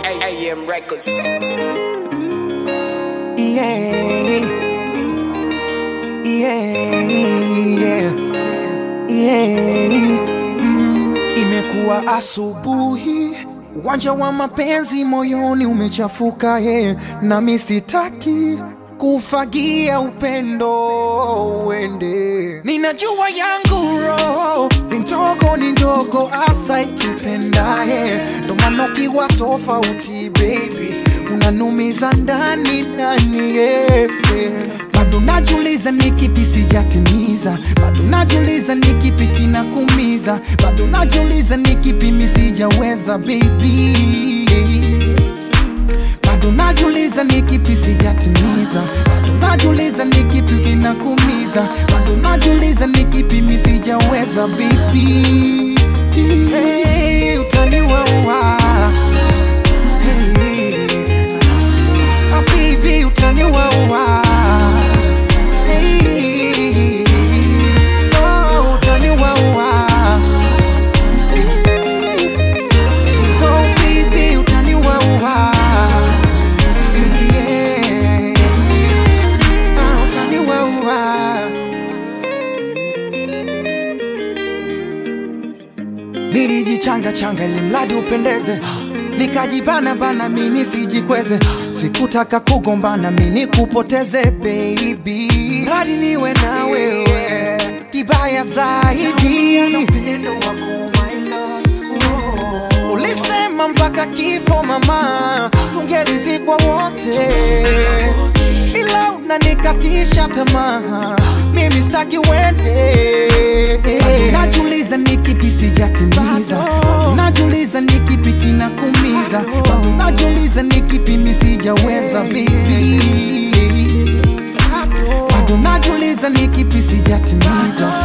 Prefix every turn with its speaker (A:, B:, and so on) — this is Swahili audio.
A: AM Records.
B: Yeah. Yeah. Yeah. Yeah. Mm. Imekuwa asubuhi, uwanja wa mapenzi moyoni umechafuka ye, nami sitaki kufagia upendo uende. Ninajua yangu roho ni ndogo, ni ndogo asa ikipendaye, ndo maana ukiwa tofauti baby unanumiza ndani ndani yeah. Bado najuliza ni kipi sijatimiza, bado najuliza ni kipi kinakumiza, bado najuliza ni kipi mi sijaweza baby bado najuliza ni kipi sijatimiza, bado najuliza ni kipi kinakumiza, bado najuliza ni kipi mi sijaweza baby. Hey, utaniwaua hey. Ah, baby, utaniwaua hey. Oh, utaniwaua Oh, baby, utaniwaua yeah. Ah, utaniwaua nilijichanga changa ili mradi upendeze nikajibana bana mimi sijikweze sikutaka kugombana mimi kupoteze baby mradi niwe na wewe kibaya zaidi ulisema mpaka kifo mama tungelizikwa wote ila unanikatisha tamaa mimi staki wende Bado najuliza ni kipi sijatimiza Bado najuliza ni kipi kinakumiza Bado najuliza ni kipi mi sijaweza baby bado najuliza ni kipi sijatimiza